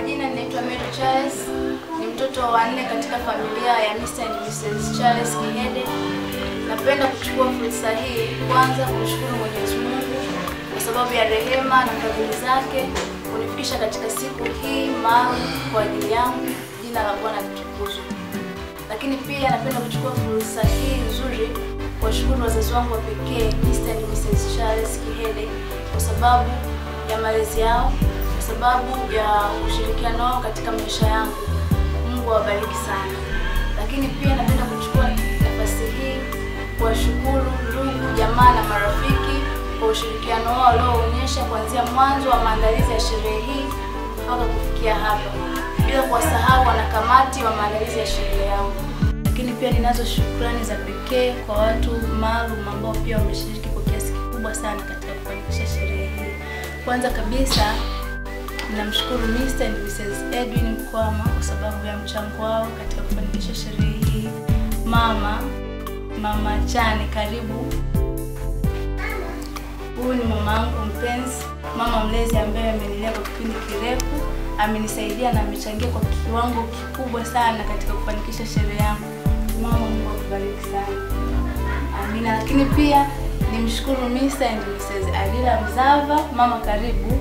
majina ninaitwa Mary Charles, ni mtoto wa nne katika familia ya Mr. and Mrs. Charles Kihede. Napenda kuchukua fursa hii kwanza kumshukuru Mwenyezi Mungu kwa sababu ya rehema na fadhili zake kunifikisha katika siku hii maalum kwa ajili yangu. Jina la Bwana litukuzwe. Lakini pia napenda kuchukua fursa hii nzuri kuwashukuru wazazi wangu wa pekee Mr. and Mrs. Charles Kihede kwa sababu ya malezi yao, kwa sababu ya ushirikiano wao katika maisha yangu. Mungu awabariki sana. Lakini pia napenda kuchukua nafasi hii kuwashukuru ndugu, jamaa na marafiki kwa ushirikiano wao walioonyesha kuanzia mwanzo wa maandalizi ya sherehe hii mpaka kufikia hapa, bila kuwasahau wanakamati wa maandalizi ya sherehe yangu. Lakini pia ninazo shukrani za pekee kwa watu maalum ambao pia wameshiriki kwa kiasi kikubwa sana katika kufanikisha sherehe hii. Kwanza kabisa ninamshukuru Mr. and Mrs. Edwin Mkwama kwa sababu ya mchango wao katika kufanikisha sherehe hii. Mama, Mama Chane, karibu. Huyu ni mama yangu mpenzi, mama mlezi ambaye amenilea kwa kipindi kirefu, amenisaidia na amechangia kwa kiwango kikubwa sana katika kufanikisha sherehe yangu. Mama, Mungu akubariki sana. Amina. Lakini pia nimshukuru Mr. and Mrs. Adila Mzava. Mama, karibu.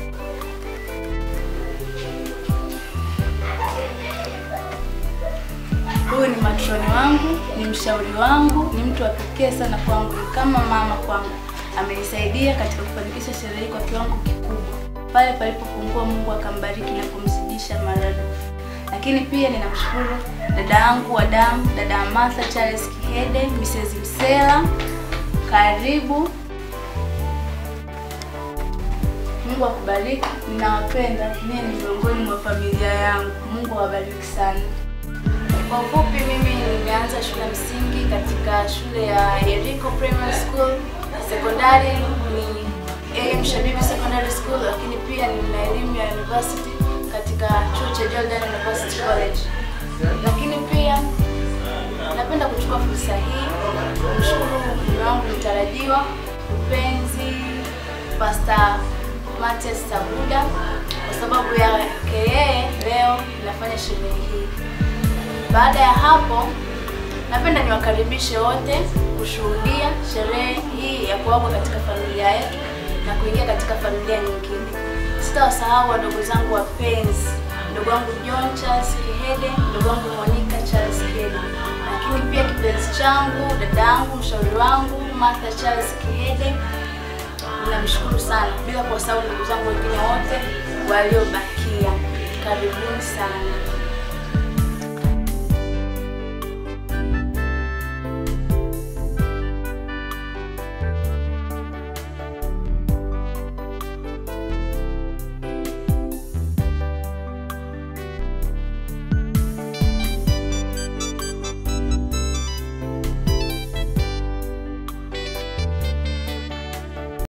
Huyu ni matroni wangu, ni mshauri wangu, ni mtu wa pekee sana kwangu, ni kama mama kwangu. Amenisaidia katika kufanikisha sherehe hii kwa kiwango kikubwa. Pale palipopungua, Mungu akambariki na kumzidisha maradufu. Lakini pia ninamshukuru dada yangu wa damu, dada Martha Charles Kihede, Mrs. Msela, karibu. Mungu akubariki, ninawapenda. Mie ni miongoni mwa familia yangu. Mungu awabariki sana. Kwa ufupi, mimi nimeanza shule ya msingi katika shule ya Yeriko Primary School, sekondari ni AM Shabibi Secondary School, lakini pia nina elimu ya university katika chuo cha Jordan University College. Lakini pia napenda kuchukua fursa hii kumshukuru mume wangu mtarajiwa mpenzi Pastor Matias Sabuda kwa sababu yake yeye leo nafanya sherehe hii. Baada ya hapo, napenda niwakaribishe wote kushuhudia sherehe hii ya kuwekwa katika familia yetu na kuingia katika familia nyingine. Sitawasahau wadogo zangu wapenzi, ndugu wangu John Charles Kihede, ndugu wangu Monica Charles Kihede, lakini pia kipenzi changu, dada yangu, mshauri wangu Martha Charles Kihede. Ninamshukuru sana, bila kuwasahau ndugu zangu wengine wote waliobakia. Karibuni sana.